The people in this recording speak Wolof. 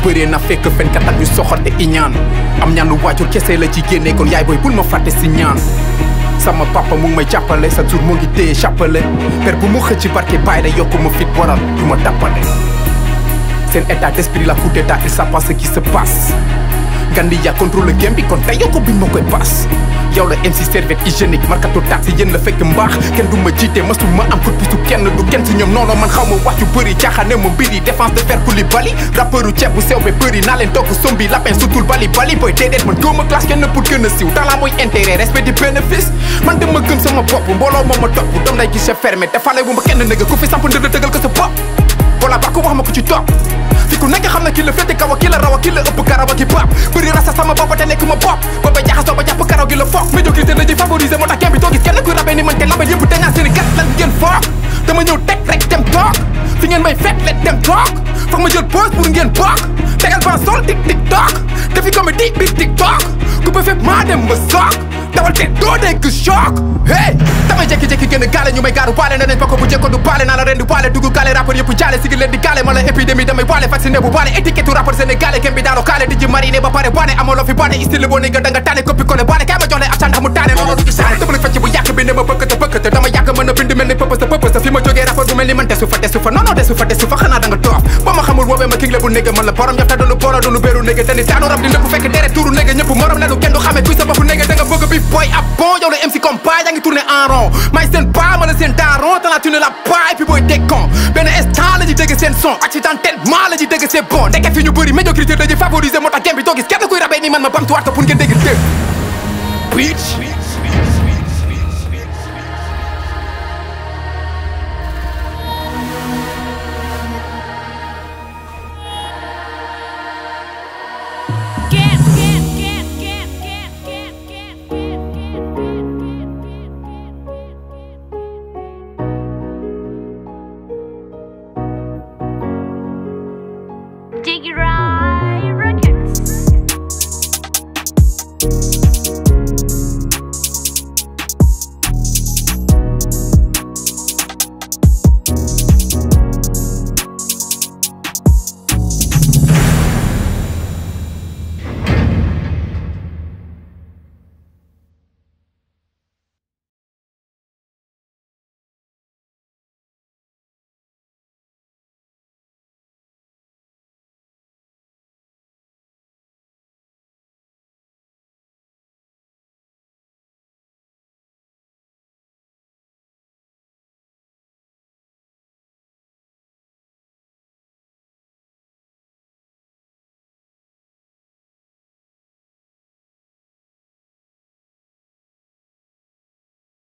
bëree na fekk fenkat ak ñu soxor te iñaan am ñaanu waajur kese la ci génne kon yaay booy bul ma fàtte si ñaan sama papa mu ngi may jàppale sa jour mu ngi téye chapale per bu mu xëcc barke bàyyi la yokku ma fit waral du ma tàppale seen état d'esprit la coup d'état il sait pas ce qui se passe Gandi yaa contrôle le game bi kon tey yow ko biñ ma koy paas yow la MC serviette hygiénique markato taat si yéen la fekk mbaax kenn du ma jiite masu ma am kut pisu kenn du kenn si ñoom noonu man xaw ma wax yu bëri caaxaane ma mbiri défense de fer Koulibaly rappeur u ceeb bu sew be bëri naa leen togg sombi lapin sutul bali bali booy déedéet man góoma classe kenn pour gën a siiw talent mooy intérêt respect du bénéfice man dama gëm sama bopp mbooloo moo ma topp dam day gis fermé te fale bu ma kenn nëga ku fi samp ndëdd dëggal ko sa bopp voilà ba ko wax ma ko ci topp fi ku nekk xam na ki la féete kaw a ki la raw a ki la ëpp karaw a ki baab bëri rasa sama bopp te nekk ma bopp ba ba jaxasoo ba jàpp karaw gi la foog médiocrité la ñuy favoriser moo tax kenn bi doo gis kenn kuy rabee ni man te label yëpp dangaa seeni gat lan ngeen foog dama ñëw teg rek dem toog fi ngeen may fekk leen dem toog foog ma jël pause pour ngeen bokk tegal ban sol tik tik toog defi comédie biir tik toog ku ba fépp maa dem ba soog dawal te doo dégg choc hey damay jékki-jékki gën a gaale ñu may gaaru baale ne nañ bokk bu jëkko du baale naa la ren du baale dugg gaale rappeur yëpp jaale sigi leen di gaale ma la épidémie damay baale vacciné bu baale étiquette u rappeur sénégalais kenn bi daano kaale di ji mariné ba pare baane amaloo fi baane style boo nga da nga tane coppi collé baale kaay ma jox leen achan ndax mu taane looloo du saane tëbal fecc bu yàq bi ne ma bëkkate bëkkate dama yàgg mën a bind mel ni pëpës pëpës fi ma jógee rappeur bu mel ni man desu fa desu fa non non desu fa desu fa xanaa da nga toof ba ma xamul woowee ma king la bu négé man la borom jafta doonu boora doonu béeru négé te ni daanu rab di ndëpp fekk deret tuuru négé ñëpp morom lenu kenn du xamee kuy sa bopp négé da nga bëgg bi boy ab bon yow la MC comme pas yaa ngi tourné en rond may seen pas ma la seen daron te la tu ne la pas et puis booy décon benn instant la ñuy dégg seen son accidentellement la ñuy dégg c'est bon ndeke fi ñu bëri médiocrité la ñuy favoriser moo tax game bi doo gis kenn kuy rabee ni man ma bamtuwaat ko pour ngeen dégg dégg bitch